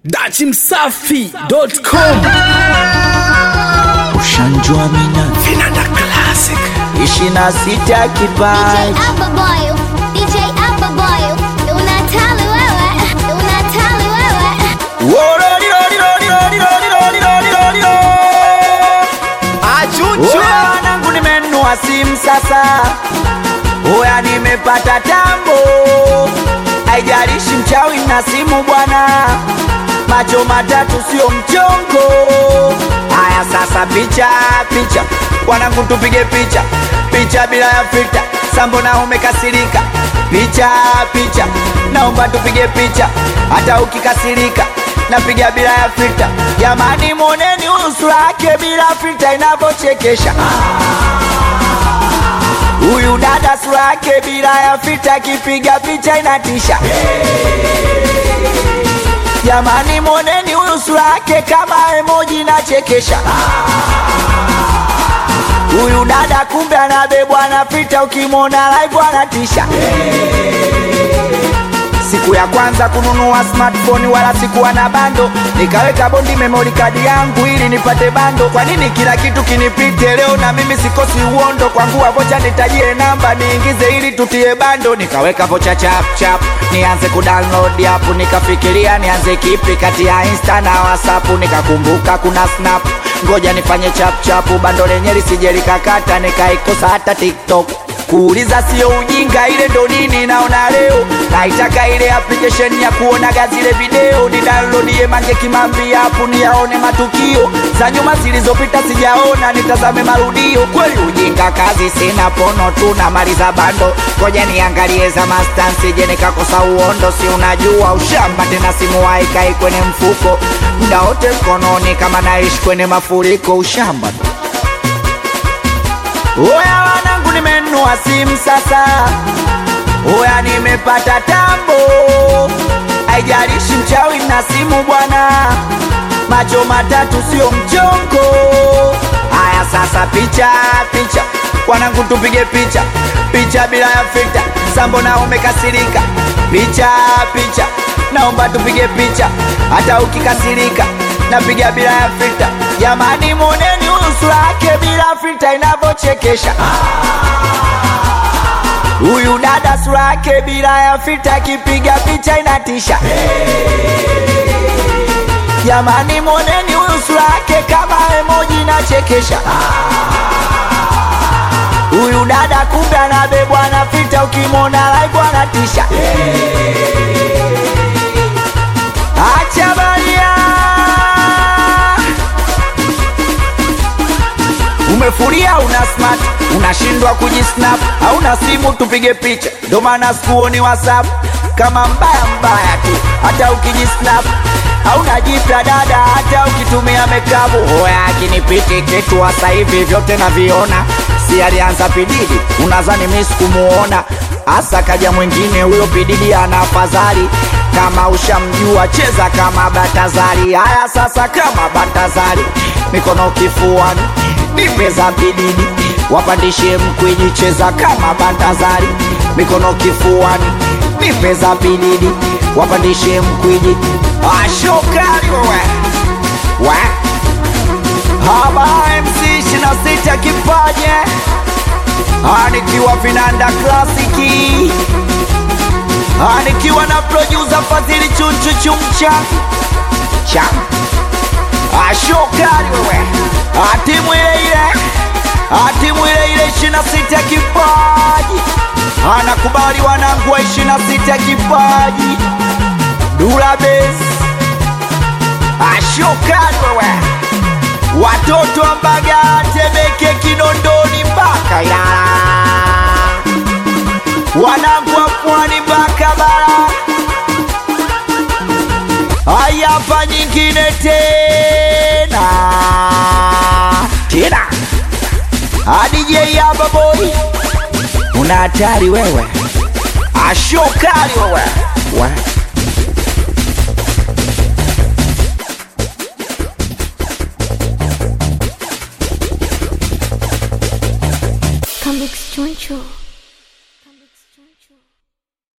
dachimsafi.com ushanjwa mina vinanda classic ishi na sita DJ kipaji Alpha Boy, DJ Alpha Boy, unatali wewe, unatali wewe. Oya wanangu nimenunua simu sasa, oya nimepata tambo, haijalishi mchawi na simu bwana, macho matatu sio mchongo. Haya sasa, picha picha, wanangu tupige picha picha bila ya filter, sambo na umekasirika, picha picha, naomba tupige picha hata ukikasirika napiga bila ya filter. Jamani, moneni uso yake bila filter inavyochekesha. Huyu dada sura yake bila ya filter, akipiga picha inatisha. Jamani, moneni huyu sura yake kama emoji inachekesha. Huyu dada kumbe anabebwa na filter, ukimwona live anatisha. Siku ya kwanza kununua smartphone wala sikuwa na bando, nikaweka bondi memory card yangu ili nipate bando. Kwa nini kila kitu kinipite leo na mimi sikosi uondo? Kwangu wa vocha nitajie namba niingize ili tutie bando, nikaweka vocha chap chap nianze kudownload app, nikafikiria nianze kipi kati ya Insta na WhatsApp, nikakumbuka kuna Snap, ngoja nifanye chap chap, bando lenye lisije likakata, nikaikosa hata TikTok kuuliza sio ujinga, ile ndo nini naona leo. Naitaka ile application ya kuonaga zile video, ni downloadie Mange Kimambi hapo niyaone matukio za nyuma zilizopita, sijaona nitazame marudio. Kweli ujinga, kazi sina, pono tu na maliza bando, ngoja niangalie za mastan, sije nikakosa uondo. Si unajua ushamba tena, simu haikai kwenye mfuko muda wote mkononi, kama naishi kwenye mafuriko, ushamba tu. Oya wanangu, nimenunua simu sasa, oya nimepata tambo, haijalishi mchawi na simu bwana, macho matatu sio mchongo. Haya sasa, picha picha, wanangu tupige picha picha bila ya filter, sambo na umekasirika, picha picha, naomba tupige picha hata ukikasirika, napiga bila ya filter. Jamani, moneni uso yake bila filter inavyochekesha. Huyu dada sura yake bila ya filter, akipiga picha inatisha. Jamani, moneni huyu sura yake kama emoji inachekesha. Huyu dada kumbe anabebwa na filter, ukimwona live anatisha. Acha baria Umefuria una smart, unashindwa kujisnap, hauna simu tupige picha, ndo maana sikuoni WhatsApp kama mbaya mbaya tu, hata ukijisnap hauna jipya dada, hata ukitumia mekabu hoya akinipiti kitu hasa hivi vyote naviona, si alianza pididi, unazani mi sikumuona hasa kaja mwingine huyo pididi ana afadhali kama ushamjua cheza kama Batazari. Haya sasa, kama Batazari, mikono kifuani, nipe za bididi, wapandishe mkwiji, cheza kama Batazari, mikono kifuani, nipe za bididi, wapandishe mkwiji. Ashokari wewe we haba MC ishirini na sita kipaje anikiwa vinanda klasiki nikiwa na producer Fadhili Chunchu Chumcha cha ashokari wewe atimu ile ile atimu ile ile ishirini na sita kipaji anakubali wanangu wa ishirini na sita kipaji Dula Base ashokari wewe watoto wa Mbagala Temeke Kinondoni mpaka Ilala wanangu wa pwani mpaka bara. Haya, hapa nyingine tena tena, DJ hapa boy, una hatari wewe, ashokali wewe